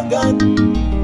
gani?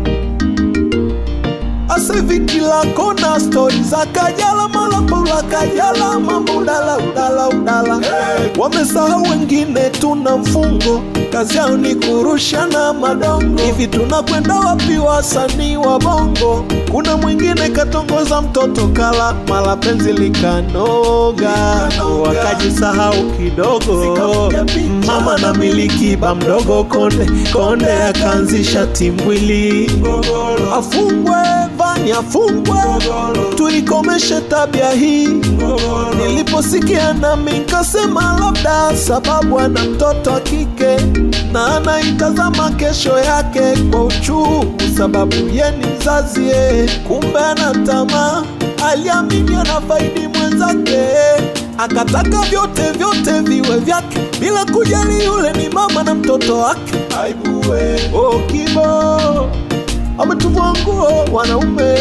Asa hivi kila kona stori za Kajala, mala Paula Kajala, mambo udala udala udala. Hey. Wamesahau wengine tuna mfungo, kazi yao ni kurushana madongo. Hivi tunakwenda wapi wasanii wa bongo? Kuna mwingine katongoza mtoto kala, mala penzi likanoga, wakajisahau kidogo. Mama na miliki ba mdogo konde konde, akaanzisha timbwili afungwe Vani afungwe, tuikomeshe tabia hii. Niliposikia nami nkasema labda sababu ana mtoto wa kike na anaitazama kesho yake kwa uchungu, sababu ye ni mzazi ye. Kumbe ana tamaa, aliamini anafaidi mwenzake, akataka vyote vyote viwe vyake bila kujali yule ni mama na mtoto wake. Aibuwe oh, kibo ametuvua nguo wanaume,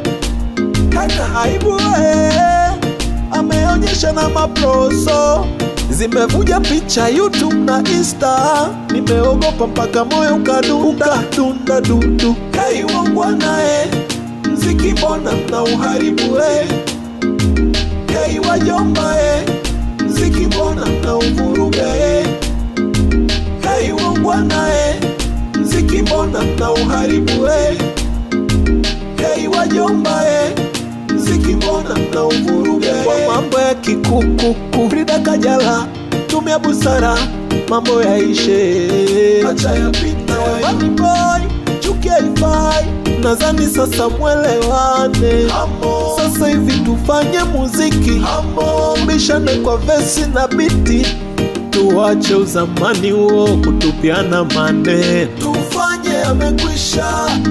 kana aibu eh, ameonyesha na maproso zimevuja picha YouTube na Insta, nimeogopa mpaka moyo ukadunda dunda dudu. Kaiwangwa naye mziki, mbona mna uharibu eh? Kaiwajomba eh, mziki, mbona mna uvuruga eh? Kaiwangwa naye mziki mbona mna uharibu eh? Hei wajomba eh? Mziki mbona mna uvuruga eh? Kwa mambo ya kikukuku Frida Kajala tumia busara mambo yaishe, acha yapita Wani boy chuki haifai, nadhani sasa mwelewane. Sasa hivi tufanye muziki Hamo. Bishane kwa vesi na biti tuache uzamani huo kutupiana maneno, tufanye amekwisha